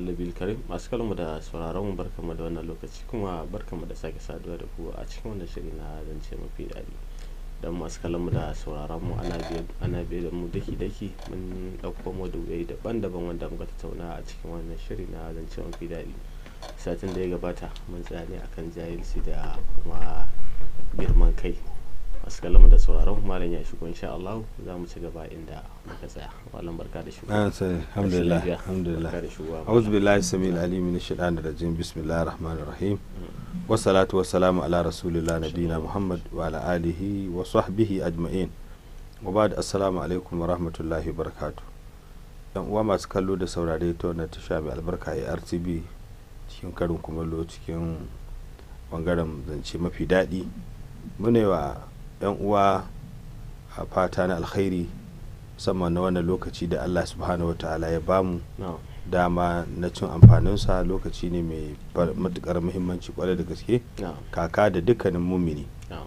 Nabil Karim masu kalmu da sauraron mu barkamu da wannan lokaci kuma barkamu da sake saduwa da ku a cikin wannan shiri na zance mafi daɗi don masu kalmu da sauraron mu ana biye da mu daki daki mun ɗauko maudu'ai daban-daban wanda muka tattauna a cikin wannan shiri na zance mafi daɗi satin da ya gabata mun tsaya ne akan jahilci da kuma girman kai masu kallon da sauraron malam ya shigo insha Allah za mu ci gaba inda muka tsaya malam barka da shigo alhamdulillah alhamdulillah a'udhu billahi samil alim min shaitanir rajim bismillahir rahmanir rahim wassalatu wassalamu ala rasulillah nabiyina muhammad wa ala alihi wa sahbihi ajma'in wa ba'd assalamu alaikum wa rahmatullahi wa barakatuh yan uwa masu kallo da saurare ta wannan tasha mai albarka a RTB cikin karin kumallo cikin bangaren zance mafi daɗi mune wa 'yan uwa a fata na alkhairi musamman na wannan lokaci da allah subhanahu wa ta'ala ya bamu dama na cin amfaninsa lokaci ne mai matukar muhimmanci kwarai da gaske kaka da dukkanin mumini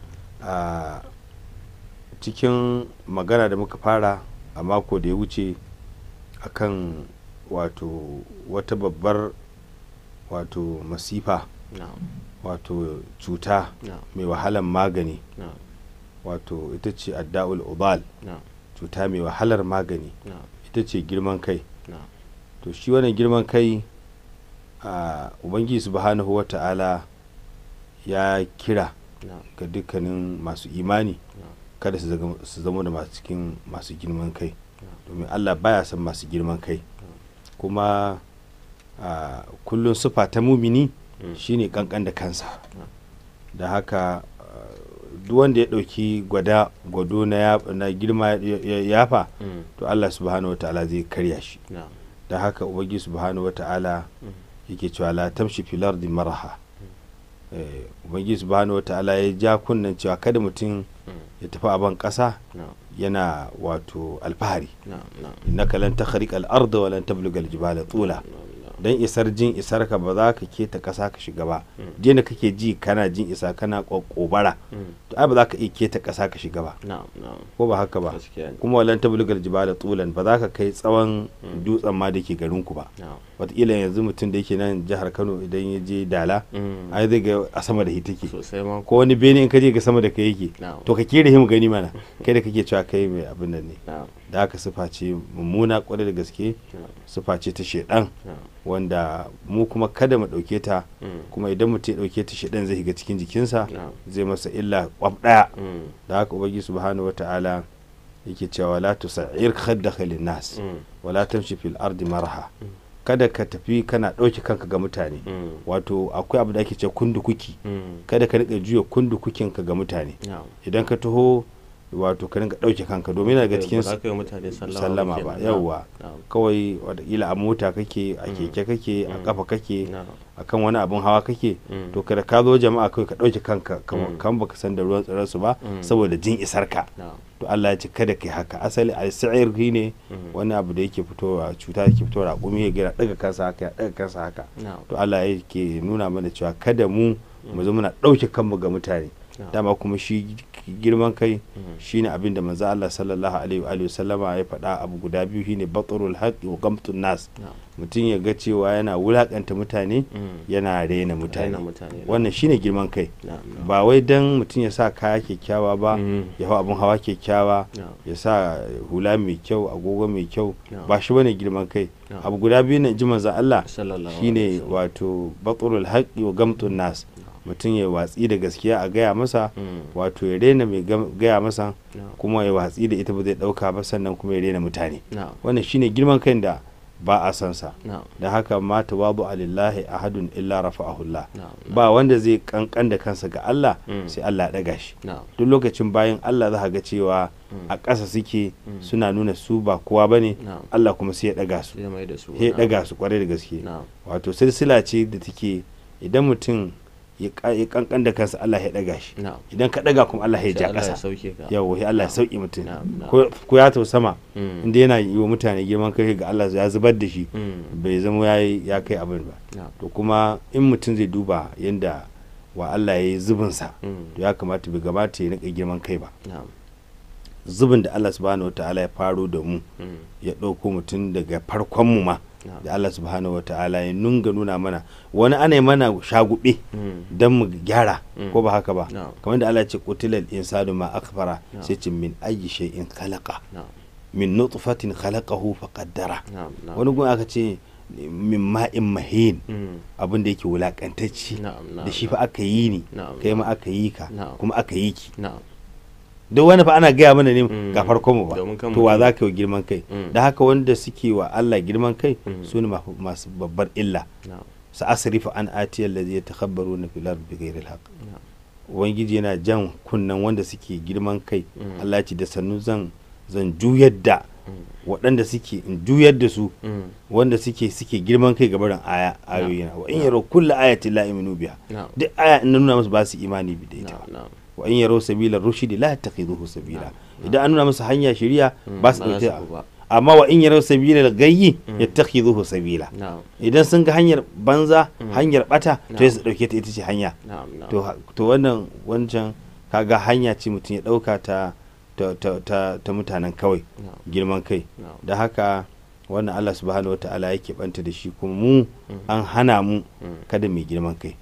a cikin magana da muka fara a mako da ya wuce akan wato wata babbar wato masifa wato cuta mai wahalan magani wato ita ce adda'ul ubal cuta mai wahalar magani ita ce girman kai to shi wannan girman kai a ubangiji subhanahu wa ta'ala ya kira ga dukkanin masu imani kada su zama da masu cikin masu girman kai domin allah baya son masu girman kai kuma kullum sufa ta mumini shine kankan da kansa da haka duk wanda ya ɗauki gwada gwado na girma ya yafa to Allah subhanahu wa ta'ala zai karya shi da haka ubangiji subhanahu wa ta'ala yake cewa la tamshi fil ardi maraha ubangiji subhanahu wa ta'ala ya ja kunnan cewa kada mutum ya tafi a ban ƙasa yana wato alfahari innaka lan takhriqa al-ardha wa lan tabluga al-jibala tula don isar jin isar ka ba za ka keta ƙasa ka shiga ba da kake ji kana jin isa kana kokobara to ai ba za ka iya keta ƙasa ka shiga ba ko ba haka ba kuma walan tablugal jibala tulan ba za ka kai tsawon dutsen ma da ke garin ku ba wataƙila yanzu mutum da yake nan jihar Kano idan ya je Dala ai zai ga a sama da shi take ko wani bene in ka je ga sama da kai yake to ka kere mu gani mana kai da kake cewa kai mai abin nan ne da haka sufa ce mummuna kwarai da gaske sufa ce ta shedan wanda mu kuma kada mu ɗauke ta kuma idan mutum ya ɗauke ta shedan zai shiga cikin jikinsa zai masa illa kwaf ɗaya da haka ubangi subhanahu wata'ala yake cewa la tusa'ir khaddaka linnas wala tamshi fil ardi marha kada ka tafi kana ɗauke kanka ga mutane wato akwai abu da ake ce kundukuki kada ka riƙa juya kundukukinka ga mutane idan ka taho wato ka rinka ɗauke kanka domin daga cikin sallama ba yauwa kawai watakila a mota kake a keke kake a kafa kake a kan wani abun hawa kake to kada ka zo jama'a kawai ka ɗauke kanka kan baka san da ruwan tsirar su ba saboda jin isar ka to Allah ya ce kada kai haka asali a sa'ir ne wani abu da yake fitowa cuta yake fitowa a gumi ya gira daga kansa haka ya daga kansa haka to Allah ya ke nuna mana cewa kada mu mu zo muna ɗauke kanmu ga mutane dama kuma shi girman kai shine abin da manzo Allah sallallahu alaihi wa sallama ya faɗa abu guda biyu shine batrul haqqi wa gamtun nas mutum ya ga cewa yana wulakanta mutane yana rena mutane wannan shine girman kai ba wai dan mutum ya sa kaya kyakkyawa ba ya hau abin hawa kyakkyawa ya sa hula mai kyau agogo mai kyau ba shi bane girman kai abu guda biyu ne ji manzo Allah shine wato batrul haqqi wa gamtun nas mutum ya watsi da gaskiya a gaya masa wato ya rena mai gaya masa kuma ya watsi da ita ba zai dauka ba sannan kuma ya rena mutane wannan shine girman kai da ba a san sa da haka ma tawadu alillahi ahadun illa rafa'ahullah ba wanda zai kankan da kansa ga Allah sai Allah ya daga shi duk lokacin bayan Allah za ga cewa a ƙasa suke suna nuna su ba kowa bane Allah kuma sai ya daga su ya daga su kwarai da gaske wato silsila ce da take idan mutum ya kankan da kansa Allah ya daga shi idan ka daga kuma Allah ya ja kasa yawo ya Allah ya sauki mutum ko ya tau sama inda yana yi wa mutane girman kai ga Allah ya zubar da shi bai zama ya kai abin ba to kuma in mutum zai duba yanda wa Allah ya yi zubinsa to ya kamata bai gabata ya nika girman kai ba zubin da Allah subhanahu wataala ya faro da mu ya ɗauko mutum daga farkon mu ma da Allah subhanahu wataala ya nunga nuna mana wani ana mana shagube don mu gyara ko ba haka ba kamar da Allah ya ce qutilal insanu ma akfara sai ce min ayyi shay'in khalaqa min nutfatin khalaqahu faqaddara wani gun aka ce min ma'in mahin abin da yake wulakantacci da shi fa aka yi ni kai ma aka yi ka kuma aka yi ki duk wani fa ana gaya mana ne ga farko mu ba to wa za ka yi girman kai da haka wanda suke wa Allah girman kai su ne masu babbar illa sa asrifa an atiyal ladhi yatakhabbaruna fil ardi bighayri al ubangiji yana jan kunnan wanda suke girman kai Allah ce da sannu zan zan juyar da waɗanda suke in juyar da su wanda suke suke girman kai ga barin aya ayoyi wa in yaro kullu ayati la yu'minu biha duk aya in nuna musu ba su imani bi da ita wa in yaro sabila rushdi la yattakhidhuhu sabila idan an nuna musu hanya shari'a ba su dauke amma wa in yaro sabila gayyi yattakhidhuhu sabila idan sun ga hanyar banza hanyar bata to su dauke ta ita ce hanya to wannan wancan kaga hanya ce mutum ya dauka ta ta mutanen kawai girman kai da haka wannan Allah subhanahu wa ta'ala yake banta da shi kuma mu an hana mu kada mai girman kai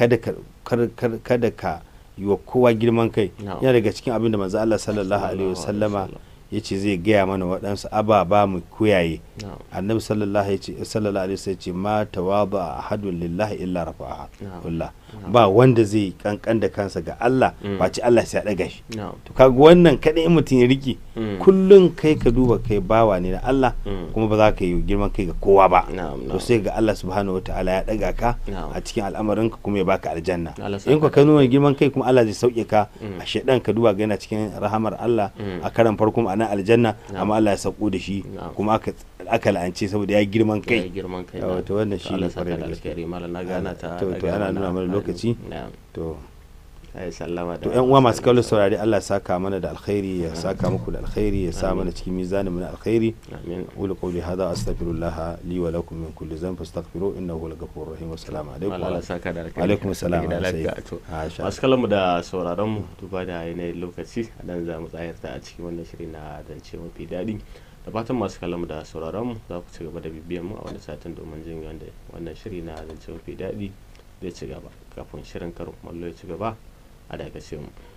kada ka yi wa kowa girman kai yana daga cikin abin da manzo Allah sallallahu alaihi wasallama ya ce zai gaya mana waɗansu ababa mu kuyaye annabi sallallahu alaihi wasallam ce ma tawaba ahadun lillahi illa rafa'aha kullah ba wanda zai kankan da kansa ga Allah ba ci Allah sai ya daga shi to kaga wannan kadai mutum ya riki kullun kai ka duba kai bawa ne na Allah kuma ba za ka yi girman kai ga kowa ba to sai ga Allah subhanahu wataala ya daga ka a cikin al'amarin ka kuma ya baka aljanna in ka nuna girman kai kuma Allah zai sauke ka a shedan ka duba ga yana cikin rahamar Allah a karan farko a nan aljanna amma Allah ya sauko da shi kuma aka aka la'ance saboda ya girman kai girman kai to wannan shi ne kwarai da gaske na gana ta to to ana nuna mana lokaci to ai sallama to yan uwa masu kallon saurari Allah ya saka mana da alkhairi ya saka muku da alkhairi ya sa mana cikin mizanin mu na alkhairi amin qulu qawli hadha astaghfirullah li wa lakum min kulli dhanbin fastaghfiru innahu huwal ghafurur rahim assalamu alaikum Allah saka da alkhairi alaikum assalam masu kallon mu da sauraron mu duba da yanayin lokaci a dan za mu tsayar a cikin wannan shiri na zance mafi daɗi da fatan masu kallon mu da sauraron mu za ku ci gaba da bibiyan mu a wani satin domin jin wanda wannan shiri na zance mafi daɗi zai ci gaba kafin shirin karin kumallo ya ci gaba a dakace mu